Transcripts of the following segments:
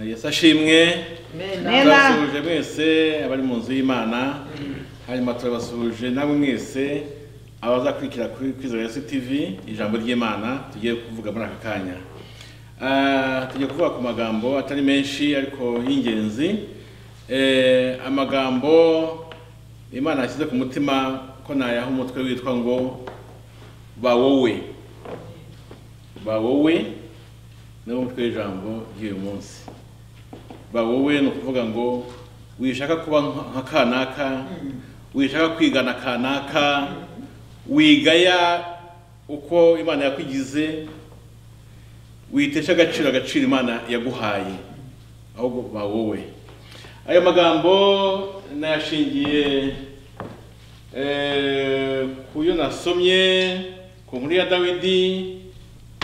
yesu ashimwe Amen. turabasuhuje mwese abari mu nzu y'imana hanyuma turabasuhuje namwe mwese abaza kurikira kuri kwizera yesu tv ijambo ry'imana tugiye kuvuga muri aka kanya Ah, tugiye kuvuga ku magambo atari menshi ariko y'ingenzi Eh, amagambo imana yashyize ku mutima ko nayaha umutwe witwa ngo bawowe bawowe ni wo mutwe w'ijambo ry'uyu munsi bawowe ni ukuvuga ngo wishaka kuba nka- nka kanaka wishaka kwigana kanaka wigaya uko imana yakwigize witesha agaciro agaciro imana yaguhaye ahubwo bawowe ayo magambo nayashingiye eh, ku yo nasomye ku nkuru ya dawidi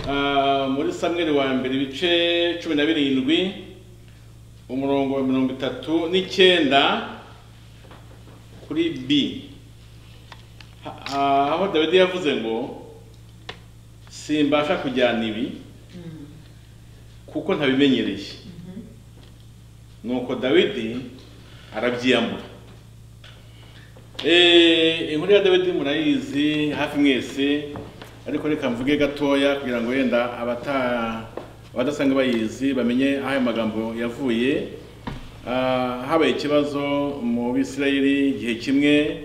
ah, muri samweli wa mbere ibice cumi na birindwi umurongo wa mirongo itatu n'icyenda kuri b Ha- ah, aho dawidi yavuze ngo simbasha kujyana ibi kuko ntabimenyereye nuko dawidi arabyiyambura Eh, inkuru ya dawidi murayizi hafi mwese ariko reka mvuge gatoya kugira ngo wenda abata abadasanga bayizi bamenye aho ayo magambo yavuye Ah, habaye ikibazo mu bisirayeli igihe kimwe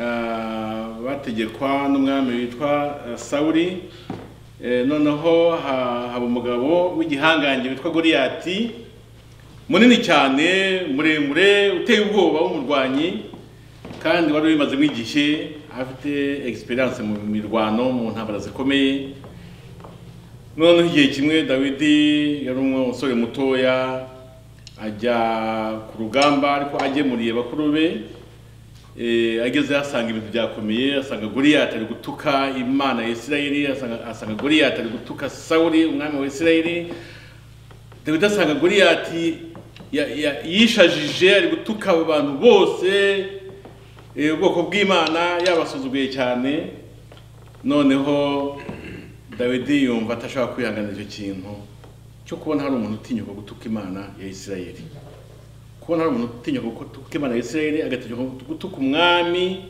ah, bategekwa n'umwami witwa ah, sawuli Eh, noneho ha- haba umugabo w'igihangange witwa goliyati munini cyane muremure uteye ubwoba w'umurwanyi kandi wari wimaze nk'igihe afite experience mu mirwano mu ntambara zikomeye noneho igihe kimwe dawidi yari umusore mutoya ajya ku rugamba ariko agemuriye bakuru be Eh, ageze asanga ibintu byakomeye asanga goliyati ari gutuka imana ya isirayeli asanga- asanga goliyati ari gutuka sawuli umwami wa isirayeli dawidi asanga goliyati ya- ya- yishajije ari gutuka abo bantu bose eh, ubwoko bw'imana yabasuzuguye cyane noneho dawidi yumva atashobora kwihangana icyo kintu cyo kubona hari umuntu utinyuka gutuka imana ya isirayeli kubona hari umuntu utinyuka gutuka imana ya isirayeli agatinyuka gutuka umwami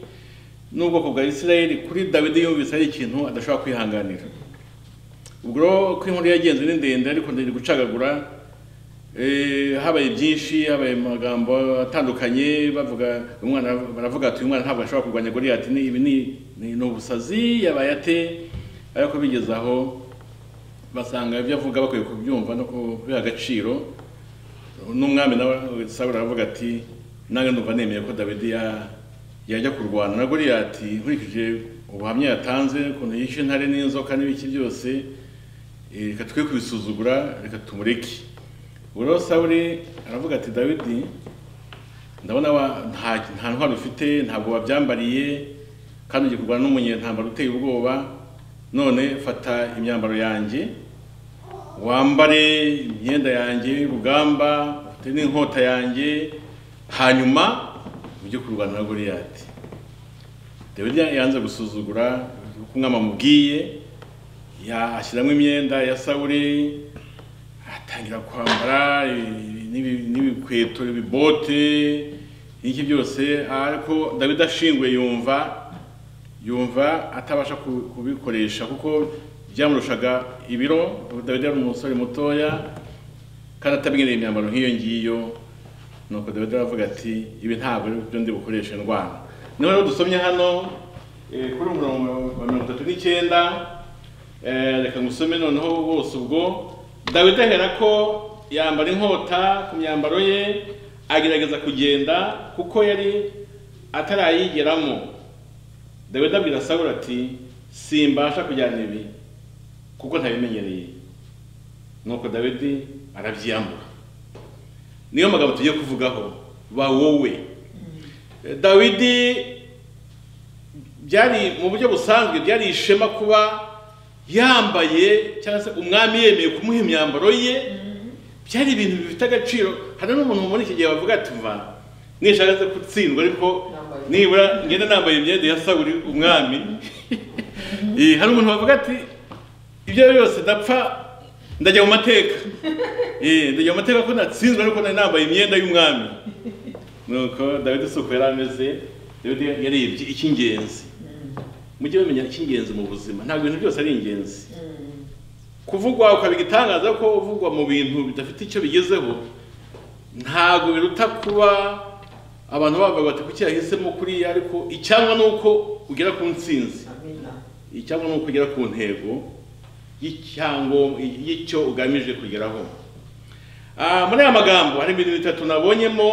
n'ubwoko bwa isirayeli kuri dawidi yumvise ari ikintu adashobora kwihanganira ubwo ko inkuru yagenze ni ndende ariko ndende gucagagura eh, habaye byinshi habaye amagambo atandukanye bavuga umwana baravuga ati uyu mwana ntabwo ashobora kurwanya goliyati ni ibi ni ni ni ubusazi yabaye ate ariko bigeze aho basanga ibyo avuga bakwiye kubyumva no kubiha agaciro n'umwami nawe sawuli aravuga ati nange ndumva nemeye ko dawidi ya- yajya kurwana na goliyati nkurikije ubuhamya yatanze ukuntu yishe intare n'inzoka n'ibiki byose eh, reka twe kubisuzugura reka tumureke ubwo rero sawuli aravuga ati dawidi ndabona wa- nta nta ntwaro ufite ntabwo wabyambariye kandi ugiye kurwana n'umunyentambara uteye ubwoba none fata imyambaro yanjye wambare imyenda yanjye y'urugamba ufite n'inkota yanjye hanyuma ujye kurwana na goliyati dawidi yanze gusuzugura uko umwami amubwiye ya- ashyiramo imyenda ya sawuli atangira kwambara ibi- n'ibi- n'ibikweto ibibote n'iki byose ariko dawidi ashinguye yumva yumva atabasha ku- kubikoresha kuko byamurushaga ibiro dawidi yari umusore mutoya kandi atamenyereye imyambaro nk'iyo ngiyo nuko dawidi aravuga ati ibi ntabwo ari byo ndi bukoreshe ndwana niho rero dusomye hano eh, kuri umurongo wa mirongo itatu n'icyenda eh, reka ngusome noneho bose ubwo dawidi ahera ko yambara inkota ku myambaro ye agerageza kugenda kuko yari atarayigeramo dawidi abwira sawuli ati simbasha kujyana ibi kuko ntabimenyereye nuko dawidi arabyiyambura niyo magambo tugiye kuvugaho ba wowe Eh, dawidi byari mu buryo busanzwe byari ishema kuba yambaye cyangwa se umwami yemeye kumuha imyambaro ye byari ibintu bifite agaciro hari n'umuntu mubona iki gihe bavuga ati mva nishaka nze gutsindwa ariko Nambaye. nibura ngenda nambaye imyenda ya sawuri umwami Eh, hari umuntu bavuga ati ibyo byose ndapfa ndajya mu mateka Eh, ndajya mu mateka ko natsinzwe ariko nari nambaye imyenda y'umwami nuko dawidi si uko yari ameze dawidi yarebye icy'ingenzi mujye bamenya icy'ingenzi mu buzima ntabwo ibintu byose ari ingenzi kuvugwa ukabiga igitangaza ko uvugwa mu bintu bidafite icyo bigezeho ntabwo biruta kuba abantu bavuga bati kuki yahisemo kuriya ariko icyangwa ni uko ugera ku ntsinzi icyangwa ni uko ugera ku ntego y'icyango- y'icyo ugamije kugeraho Ah, muri aya magambo harimo ibintu bitatu nabonyemo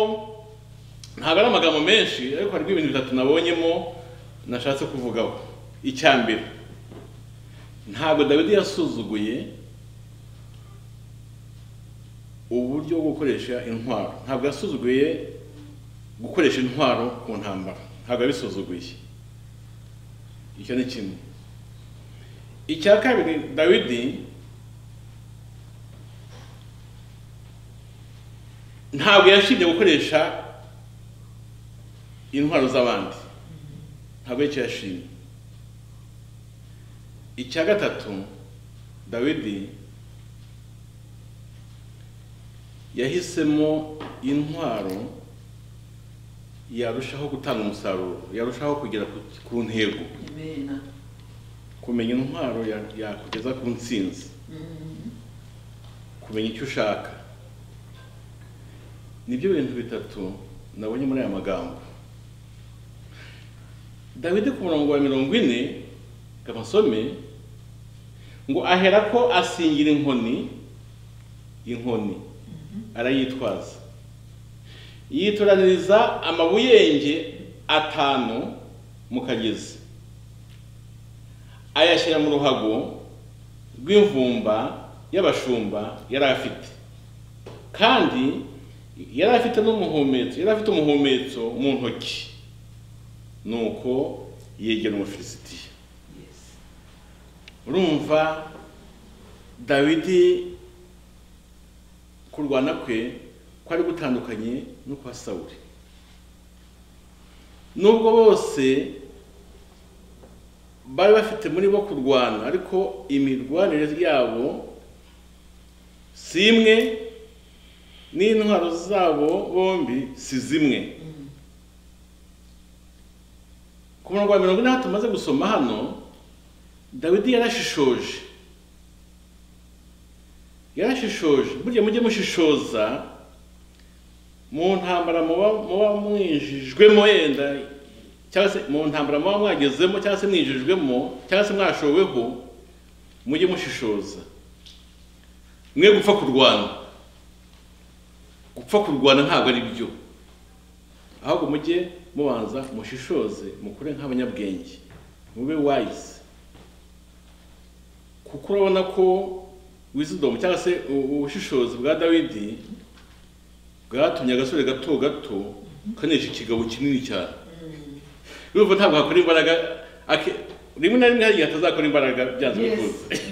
ntabwo ari amagambo menshi ariko harimo ibintu bitatu nabonyemo nashatse kuvugaho icya mbere ntabwo dawidi yasuzuguye uburyo bwo gukoresha intwaro ntabwo yasuzuguye gukoresha intwaro ku ntambara ntabwo yabisuzuguye icyo ni kimwe icya kabiri dawidi ntabwo yashimye gukoresha intwaro z'abandi ntabwo aricyo yashimye icya gatatu dawidi yahisemo intwaro yarushaho gutanga umusaruro yarushaho kugera ku- ku ntego kumenya intwaro ya- yakugeza ku ntsinzi kumenya icyo ushaka nibyo bintu bitatu nabonye muri aya magambo dawidi ku murongo wa mirongo ine kabasome ngo ahera ko asingira inkoni inkoni arayitwaza yitoraniriza amabuyenge atanu mu kagezi ayashyira mu ruhago rw'imvumba y'abashumba yari afite kandi yari afite n'umuhumetso yari afite umuhumetso mu ntoki nuko yegera umufilisitiya urumva dawidi kurwana kwe kwari gutandukanye no kwa sawuri nubwo bose bari bafite muri bo kurwana ariko imirwanire yabo si imwe n'intwaro zabo bombi si zimwe ku murongo wa mirongo ine tumaze gusoma hano dawidi yarashishoje yarashishoje burya mujye mushishoza mu ntambara muba muba mwinjijwemo yenda cyangwa se mu ntambara muba mwagezemo cyangwa se mwinjijwemo cyangwa se mwashoweho mujye mushishoza mwe gupfa kurwana gupfa kurwana ntabwo ari byo ahubwo mujye mubanza mushishoze mukure nk'abanyabwenge mube wise kuko urabona ko wisdom cyangwa se u- ubushishozi bwa dawidi bwatumye agasore gato gato kanesha ikigabo kinini cyane urumva ntabwo hakora imbaraga ake- rimwe na rimwe hari igihe atazakora imbaraga byanze Yes. bikunze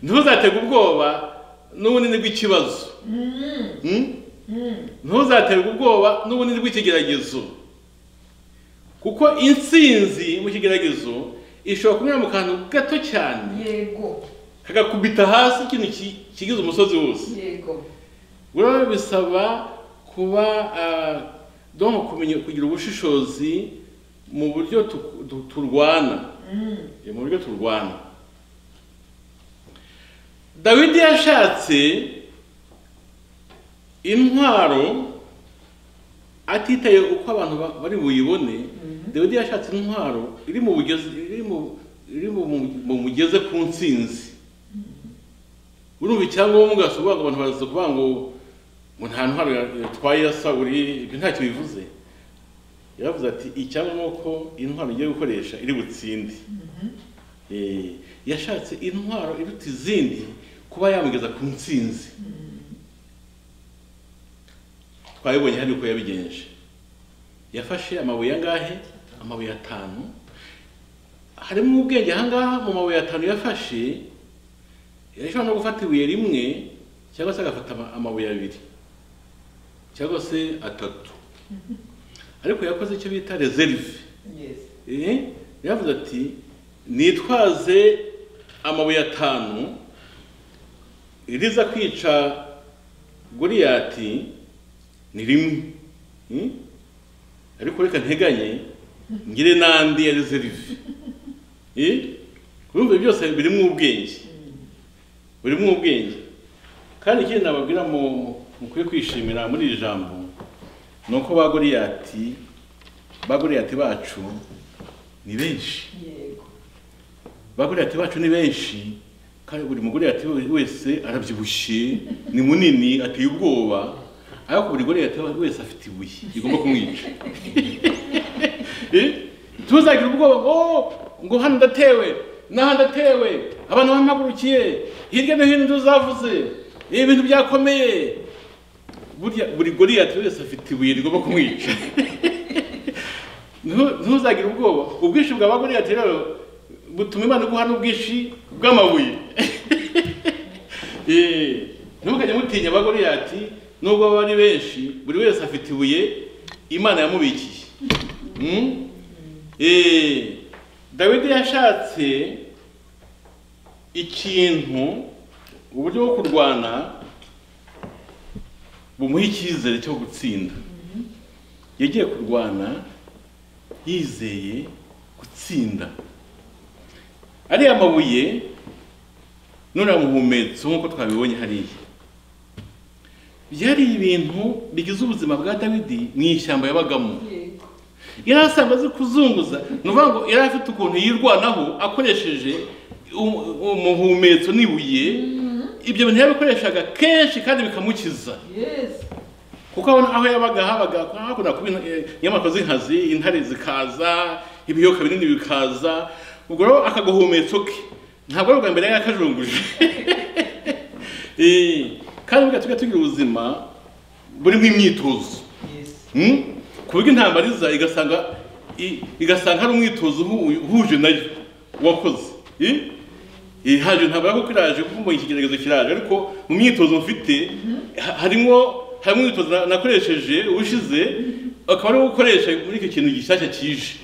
ntuzatege ubwoba n'ubunini bw'ikibazo Hmm? ntuzaterwe ubwoba n'ubunini bw'ikigeragezo kuko intsinzi mu kigeragezo ishobora kunyura mu kantu gato cyane yego kagakubita hasi ikintu ki- kigize umusozi wose yego buriya bisaba kuba ah, donc kumenya kugira ubushishozi mu buryo tu- tu- turwana Eh, mu buryo turwana dawidi yashatse intwaro atitaye uko abantu ba- bari buyibone dawidi yashatse intwaro iri mu bugezi iri mu iri mu mu mugeze ku ntsinzi urumva icyangombwa si ukuvuga ngo abantu baraza kuvuga ngo ngo nta ntwaro ya- yatwaye ya sawuri ibyo ntacyo bivuze yaravuze ati icyangombwa ko intwaro ugiye gukoresha iri butsinde Eh, yashatse intwaro iruta izindi kuba yamugeza ku ntsinzi twabibonye hano uko yabigenje yafashe amabuye angahe amabuye atanu harimo ubwenge ahangaha mu mabuye atanu yafashe yashobora no gufata ibuye rimwe cyangwa se agafata ama- amabuye abiri cyangwa se atatu ariko yakoze icyo bita reserve yes Eh, yavuze ati nitwaze amabuye atanu riza kwica goriyati ni rimwe Mm? ariko reka nteganye ngire n'andi ya reserve urumva ibi byose birimo ubwenge birimo ubwenge kandi ikindi nababwira mu- mukwiye kwishimira muri iri jambo ni uko ba goriyati ba goriyati bacu ni benshi yego bagoriyati bacu ni benshi kandi buri mugoriyati wese arabyibushye ni munini ateye ubwoba ariko buri goriyati wese afite ibuye rigomba kumwica Eh? ntuzagire ubwoba ngo "Oh, ngo hano ndatewe n'aha ndatewe abantu bampagurukiye hirya no hino tuzavuze ni ibintu byakomeye burya buri goriyati wese afite ibuye rigomba kumwica Ntu- ntuzagire ubwoba ubwishyu bwa bagoriyati rero butuma imana iguha n'ubwishyu bw'amabuye Eh, ntimukajye mutinya bagoriyati nubwo baba ari benshi buri wese afite ibuye imana yamubikiye Mm? Eh, dawidi yashatse ikintu uburyo bwo kurwana bumuha icyizere cyo gutsinda yagiye kurwana yizeye gutsinda ariya mabuye nuriya muhumetso nk'uko twabibonye hariya byari ibintu bigize ubuzima bwa dawidi mu ishyamba yabagamo yego yari asanzwe azi kuzunguza ni ukuvuga ngo yari afite ukuntu yirwanaho akoresheje um- umuhumetso n'ibuye ibyo bintu yabikoreshaga kenshi kandi bikamukiza yesi kuko abona aho yabaga habaga hakunda kuba in- eh, inyamaswa z'inkazi intare zikaza ibiyoka binini bikaza ubwo rero akaguhumetsa ke ntabwo ari ubwa mbere yari yakajunguje Eh, kandi burya tujya tugira ubuzima burimo imyitozo yesi Hmm? ku buryo intambara iza igasanga i- igasanga hari umwitozo uhu- uhuje nayo wakoze Eh? Eh, haje intambara kuko iraje kuko mbonye iki kigeragezo kiraje ariko mu myitozo mfite ha- harimo harimo umwitozo na- nakoresheje ushize akaba ari wo ukoresha muri icyo kintu gishyashya kije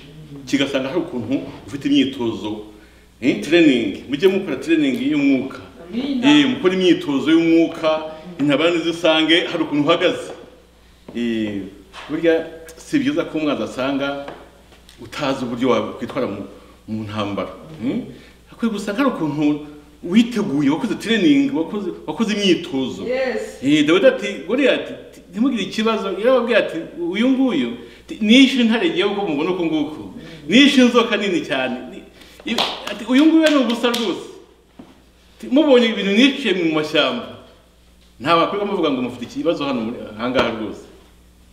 kigasanga hari ukuntu ufite imyitozo Eh, training mujye mukora training y'umwuka amina Eh, mukora imyitozo y'umwuka intabara ntizisange hari ukuntu uhagaze Eh, burya si byiza ko umwanzi asanga utazi uburyo wakwitwara mu, mu ntambara Hmm? akwiye gusanga hari ukuntu witeguye wakoze training wakoze, wakoze imyitozo yesi Eh, dawidi ati goriyati ti- ntimugire ikibazo yarababwiye ati uyu nguyu ti- nishe intare ngewe ubwo mubona uko nguko nishe inzoka nini cyane Ni- i- ati uyu nguyu we ni ubusa rwose Ti, mubonye ibintu niciye mu mashyamba nta wakwiga muvuga ngo mufite ikibazo hano muri ahangaha rwose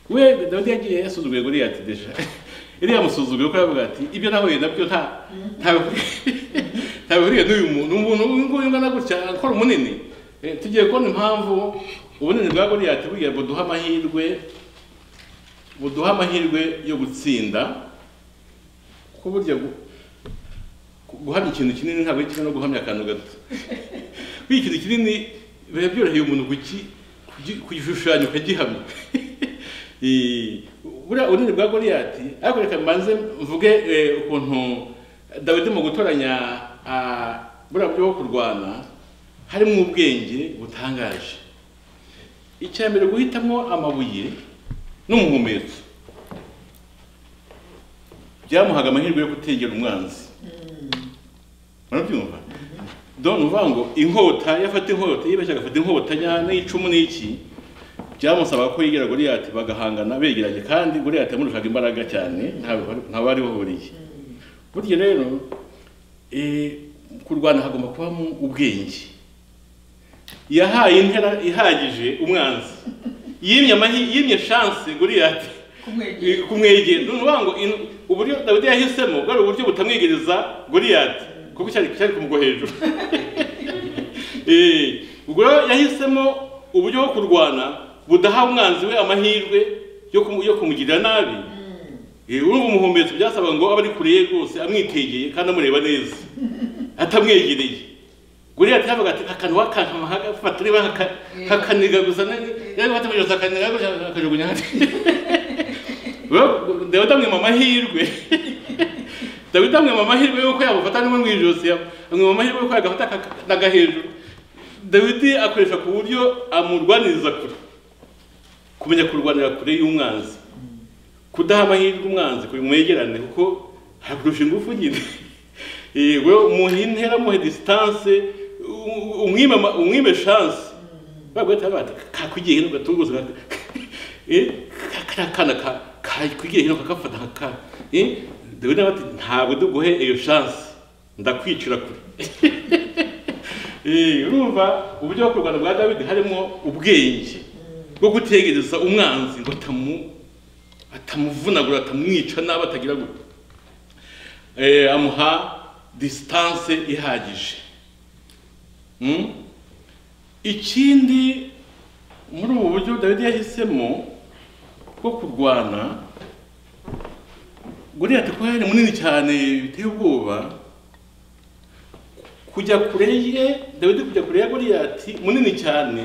we dawidi yagiye yasuzuguye goriyati desha iriya yamusuzuguye kuko yavuga ati ibyo nahuye nabyo nta ntabihuriye n'uyu muntu umuntu uyu nguyu ungana gutya akora umunini Eh, tugiye kubona impamvu ubunini bwa goriyati buriya buduha amahirwe buduha amahirwe yo gutsinda ko burya gu- gu- guhamya ikintu kinini ntabwo ari kimwe no guhamya akantu gato buriya ikintu kinini biba byoroheye umuntu kuki- kugi- kugishushanya ukagihamya Eh, buriya ubunini bwa goriyati ariko reka mbanze mvuge eh, ukuntu dawidi mu gutoranya ah, buriya buryo bwo kurwana harimo ubwenge butangaje icya mbere guhitamo amabuye n'umuhumetso byamuhaga amahirwe yo gutegera umwanzi murabyumva dore uvuga ngo inkota iyo afata inkota yibeshya agafata inkota nya- n'icumu n'iki byamusaba ko yegera goriyati bagahangana begeranye kandi goriyati yamurushaga imbaraga cyane nta- nta bari bahuriye burya rero eh, kurwana hagomba kubamo ubwenge yahaye intera ihagije umwanzi yimye amahi yimye chance Goliath kumwegera kumwegera ni ukuvuga ngo in- uburyo Dawidi yahisemo bwari uburyo butamwegereza Goliath kuko cyari cyari kumugwa hejuru Eh, ubwo rero yahisemo uburyo bwo kurwana budaha umwanzi we amahirwe yo kumu- yo kumugirira nabi Eh, urumva umuhumetso byasabaga ngo abe ari kure ye rwose amwitegeye kandi amureba neza atamwegereye Goliath yavuga ati akantu wakankama hagafata niba haka- hakaniga gusa yari batamugereza akaniga gusa akajugunya hasi Rero Dawidi amwima amahirwe Dawidi amwima amahirwe yuko yamufata nimwe mu ijosi yam- amwima amahirwe yuko yagafata akanaga hejuru dawidi akoresha ku buryo amurwaniriza kure kumenya kurwanira kure y'umwanzi kudaha amahirwe umwanzi kugira mwegerane kuko hakurusha ingufu nyine yewe umuhe intera muhe disitanse umwime ama- umwime shanse bagahita bati kakwigiye hino gatuguza kariya kana ka- kakwigiye hino kakafata nka dawidi nawe ati ntabwo duguhe iyo shanse ndakwicira kure Eh, urumva uburyo bwo kurwana bwa dawidi harimo ubwenge bwo gutegereza umwanzi ngo atamu atamuvunagura atamwica nabi atagira gutya Eh, amuha disitanse ihagije Mm? ikindi muri ubu buryo dawidi yahisemo bwo kurwana guriyati kuko yari munini cyane biteye ubwoba kujya kure ye dawidi kujya kure ya goriyati munini cyane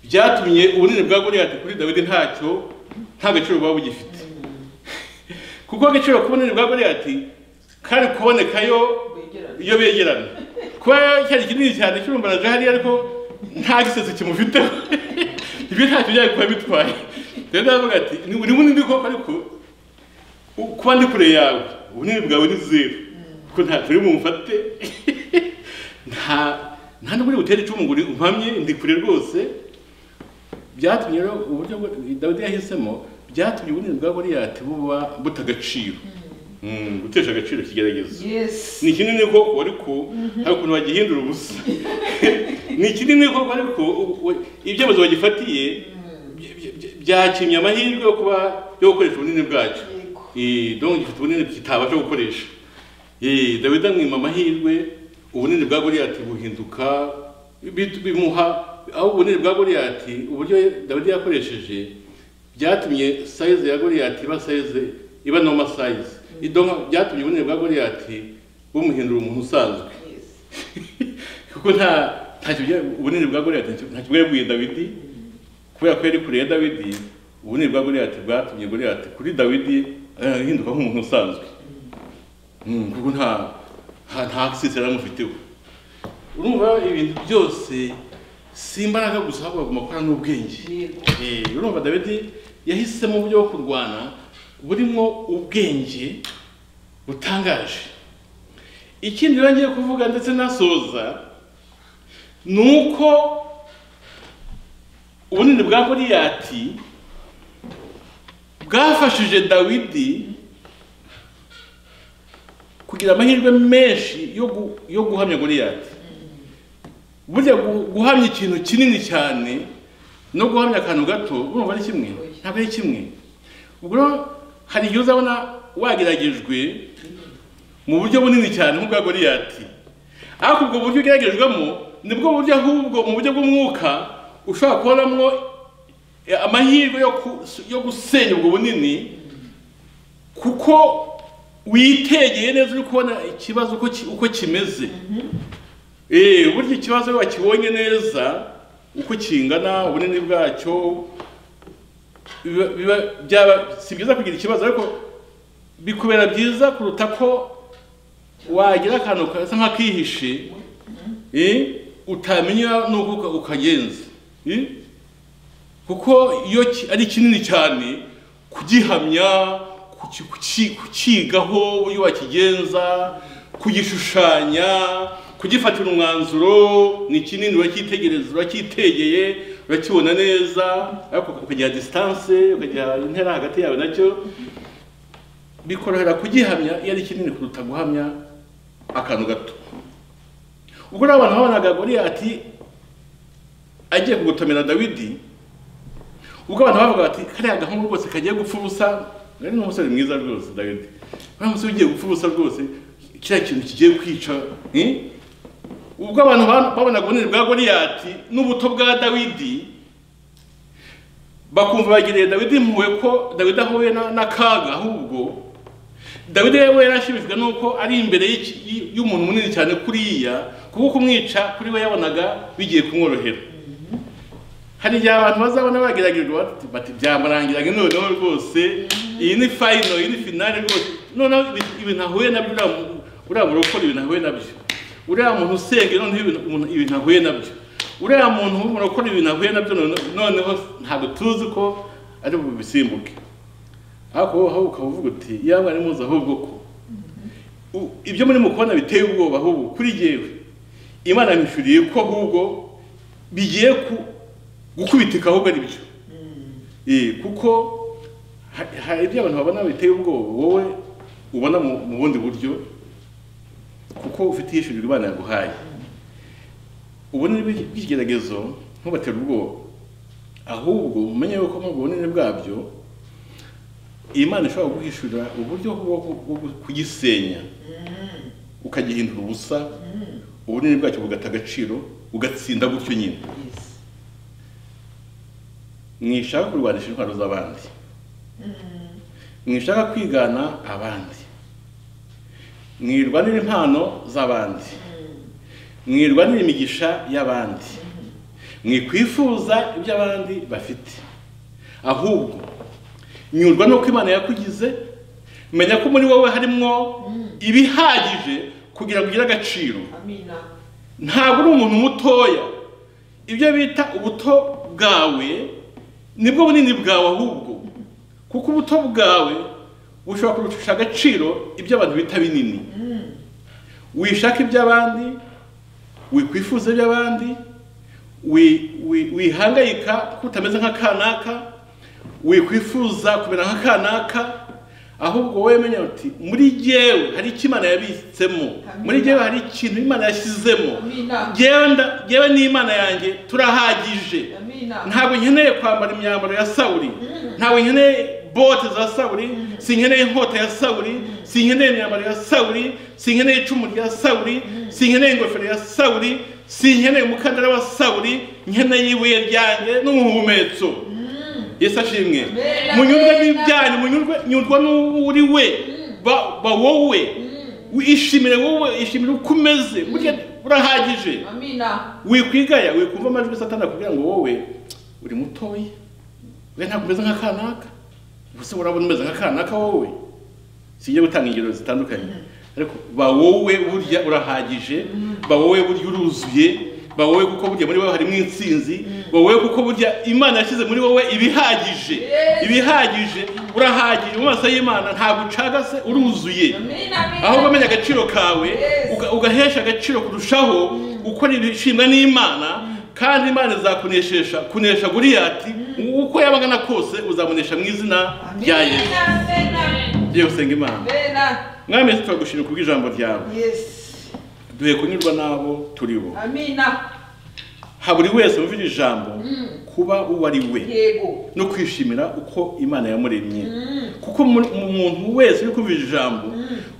byatumye ubunini bwa goriyati kuri dawidi ntacyo nta gaciro buba bugifite kuko agaciro k'ubunini bwa goriyati kari kubonekayo iyo begerana kuba cyari kinini cyane cy'urumbaraje hariya ariko nta gisetso kimufiteho ibyo ntacyo byari kuba bitwaye rero aravuga ati ni ni bunini koko ariko U- kuba ndi kure yawe ubunini bwawe ni zeru kuko nta turi bumfate nta nta n'ubwo uri butere icumu ngo uri- umpamye ndi kure rwose byatumye rero uburyo bwo- dawidi yahisemo byatumye ubunini bwa goriyati buba butagaciro Mm, gutesha agaciro ikigeragezo Yes. ni kinini koko ariko hari ukuntu bagihindura ubusa ni kinini koko ariko u- u- ibyemezo bagifatiye bya- bya- bya- byakimye amahirwe yo kuba yo gukoresha ubunini bwacyo Yego. Eh, donc gifite ubunini kitabasha gukoresha Eh, dawidi amwima amahirwe ubunini bwa goriyati buhinduka bit- bimuha aho ubunini bwa goriyati uburyo dawidi yakoresheje byatumye sayize ya goriyati iba sayize iba noma sayize donc byatumye ubunini bwa goriyati bumuhindura umuntu usanzwe Yes. kuko nta ntacyo bya- ubunini bwa goriyati ntacyo ntacyo bwari bwiye dawidi kubera ko yari kure ya dawidi ubunini bwa goriyati bwatumye goriyati kuri dawidi ahinduka nk'umuntu usanzwe Mm, kuko nta nta nta sisera amufiteho urumva ibintu byose si imbaraga gusa ahubwo bagomba gukora n'ubwenge Yego. Eh, urumva dawidi yahisemo uburyo bwo kurwana burimo ubwenge butangaje ikindi rero ngiye kuvuga ndetse nasoza ni uko ubunini bwa goriyati bwafashije dawidi kugira amahirwe menshi yo gu- yo guhamya goriyati burya gu- guhamya ikintu kinini cyane no guhamya akantu gato urumva ari kimwe ntabwo ari kimwe ubwo rero hari igihe uzabona wageragejwe mu buryo bunini cyane nk'ubwa goriyati ariko ubwo buryo ugeragejwemo nibwo buryo ahubwo mu buryo bw'umwuka ushobora kubonamo eh, amahirwe yo ku- yo gusenya ubwo bunini kuko witegeye neza uri kubona ikibazo uko ki- uko kimeze Eh, burya ikibazo iyo wakibonye neza uko kingana ubunini bwacyo biba- biba byaba si byiza kugira ikibazo ariko bikubera byiza kuruta ko wagira akantu kasa nk'akihishe eh, utamenya n'uko uka- ukagenza eh? kuko iyo ki- ari kinini cyane kugihamya kuki- kuki- kukigaho uburyo wakigenza kugishushanya kugifatira umwanzuro ni kinini uracyitegereza urakitegeye urakibona neza ariko ukagira disitanse ukagira intera hagati yawe nacyo bikorohera kugihamya iyo ari kinini kuruta guhamya akantu gato ubwo rero abantu babonaga goriyati agiye kugotomera dawidi ubwo abantu bavuga bati kariya gahungu rwose kagiye gupfa ubusa ari n'umusore mwiza rwose dawidi uriya musore ugiye gupfa ubusa rwose kiriya kintu kigiye kwica eh? ubwo abantu ba- babonaga ubunini bwa goriyati n'ubuto bwa dawidi bakumva bagiriye dawidi impuhwe ko dawidi ahuye na- n'akaga ahubwo dawidi yewe yarashimishijwe nuko ari imbere y'iki- y- y'umuntu munini cyane kuriya kuko kumwica kuri we yabonaga bigiye kumworohera hari igihe abantu bazabona bageragejwe bati- bati byamurangiranye noneho rwose iyi ni fayino iyi ni finale rwose noneho ibi- ibintu ahuye nabyo uriya mu- uriya murokore ibintu ahuye nabyo uriya muntu usenga noneho ibintu umuntu- ibintu ahuye nabyo uriya muntu urakora ibintu ahuye nabyo none- noneho ntabwo tuzi ko ari bubisimbuke ariko wowe ukaba uvuga uti yaba ari muzi ahubwo ko U- ibyo murimo kubona biteye ubwoba ahubwo kuri jyewe imana yamwishyuriye ko ahubwo bigiye ku- gukubitika ahubwo ari byo Eh, kuko ha- hari ibyo abantu babona biteye ubwoba wowe ubona mu mu bundi buryo kuko ufite iyishyurirwa imana yaguhaye ubunini bw'iki- bw'ikigeragezo ntubatera ubwoba ahubwo umenye yuko muri ubwo bunini bwabyo imana ishobora kuguhishurira uburyo bwo ku- bwo kugisenya ukagihindura ubusa ubunini bwacyo bugata agaciro ugatsinda gutyo nyine mwishaka kurwanisha intwaro z'abandi mwishaka kwigana abandi mwirwanira impano z'abandi mwirwanira imigisha y'abandi mwikwifuza ibyo abandi bafite ahubwo nyurwa n'uko imana yakugize menya ko muri wowe harimo ibihagije kugira ngo ugire agaciro amina ntabwo uri umuntu mutoya ibyo bita ubuto bwawe nibwo bunini bwawe ahubwo kuko ubuto bwawe bushobora kurusha agaciro ibyo abantu bita binini wishaka iby'abandi wikwifuza iby'abandi wi- wi- wihangayika ko utameze nka kanaka wikwifuza kumera nka kanaka ahubwo wowe menya uti muri jyewe hari icyo imana yabitsemo muri jyewe hari ikintu imana yashyizemo Amina. Jyewe nda- jyewe n'imana yanjye turahagije amina ntabwo nkeneye kwambara imyambaro ya sawuri ntabwo nkeneye bote za sawuri sinkeneye inkota ya sawuri sinkeneye imyambaro ya sawuri sinkeneye icumu rya sawuri sinkeneye ingofero ya sawuri sinkeneye umukandara wa sawuri nkeneye ibuye ryanjye n'umuhumetso yesu ashimwe Amen. munyurwe Amen. n'ibyanyu munyurwe nyurwa n'uwo uri we ba ba wowe ishimire wowe ishimire uko umeze burya urahagije amina wikwigaya wikumva amajwi satana kugira ngo wowe uri mutoya we ntabwo umeze nka kanaka gusa urabona umeze nka kanaka wowe sijya gutanga ingero zitandukanye ariko ba wowe burya urahagije ba wowe burya uruzuye ba wowe kuko burya muri wowe harimo intsinzi ba wowe kuko burya imana yashyize muri wowe ibihagije Yes. ibihagije urahagije mu maso y'imana ntabwo ucagase uruzuye amina aho amina umenya agaciro kawe Yes. uga- ugahesha agaciro kurushaho gukora ibishimwa n'imana kandi imana izakuneshesha kunesha guriyati uko yabaga na kose uzamunesha mu izina rya yesu amina yewe usenga imana amina mwami yesu turagushimira kubw'ijambo ryawe yes duhe kunyurwa n'abo turi bo amina ha buri wese wumva iri jambo kuba uwo ari we yego no kwishimira uko imana yamuremye kuko mu- mu- umuntu wese uri kumva iri jambo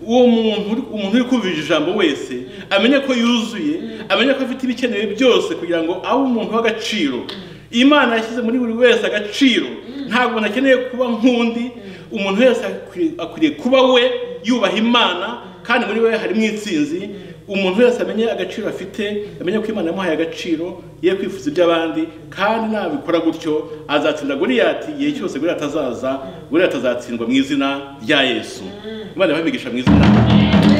uwo muntu uri- umuntu uri kumva iri jambo wese amenye ko yuzuye amenye ko afite ibikenewe byose kugira ngo abe umuntu w'agaciro imana yashyize muri buri wese agaciro ntabwo umuntu akeneye kuba nk'undi umuntu wese akwiriye- akwiriye kuba we yubaha imana kandi muri we harimo intsinzi umuntu wese amenye agaciro afite amenye ko imana yamuhaye agaciro ye kwifuza iby'abandi kandi nabikora gutyo azatsinda goriyati igihe cyose goriyati azaza goriyati azatsindwa mu izina rya yesu imana ibamigisha mu izina